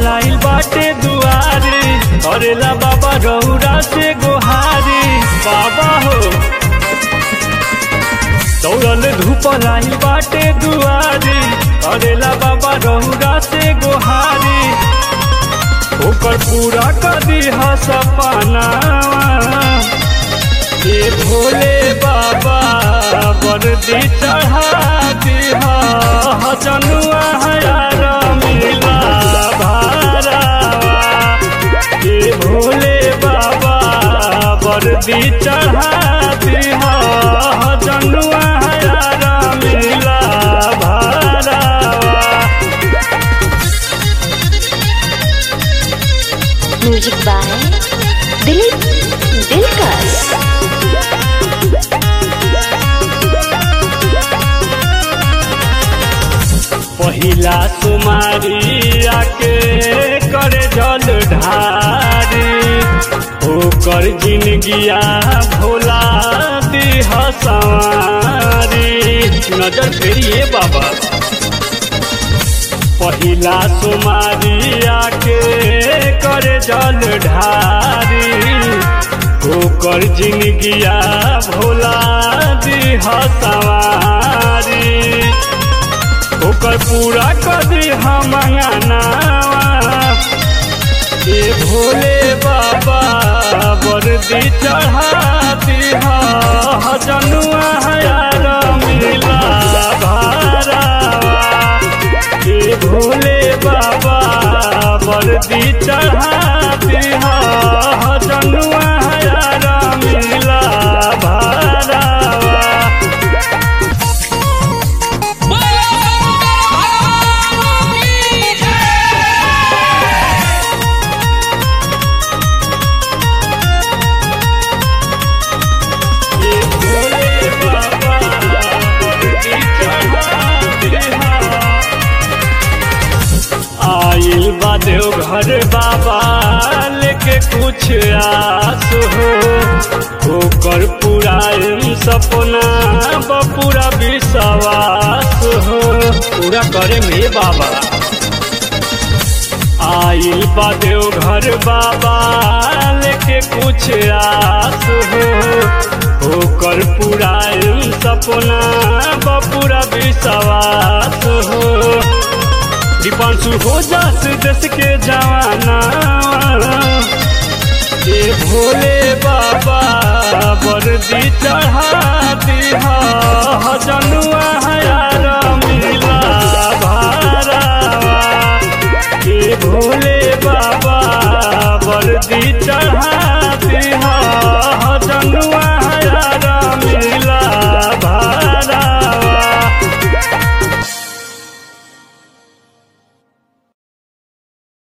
पलाइल बाटे दुआरे करेला बाबा रौरा से गोहारी बाबा हो दौड़ल धूप लाइल बाटे दुआरे करेला बाबा रौरा से गोहारी ओकर पूरा कर दिहा सपना ये भोले बाबा वर्दी चढ़ा दिहा जनुआ हयार मिला भारावा ये भोले बाबा वर्दी चढ़ा दिहा जनुआ हयार मिला भारावा म्यूजिक बाय दिलीप दिलकर पहिला तुम्हारी आके करे जल ढारी ओकर जिंदगिया भोला दिह सवारी नजर फेरिए बाबा पहिला तुम्हारी आके करे जल ढारी ओकर जिंदगिया भोला दिह सवारी ओकर पूरा कदी हम ये भोले बाबा वर्दी चढ़ाती जनुआ हयार मिला भारावा ये भोले बाबा वर्दी चढ़ाती जनुआ हयार मिला भारावा ये भोले बाबा वर्दी चढ़ाती आइल बा देवघर बाबा लेके कुछ आस हो ओकर पूरा सपना बपूरा विश्वास हो पूरा करे में बाबा आइल बा देवघर बाबा लेके कुछ आस हो ओकर पूरा सपना बपूरा विश्वास हो दीपांशु हो जास देश के जवाना ये भोले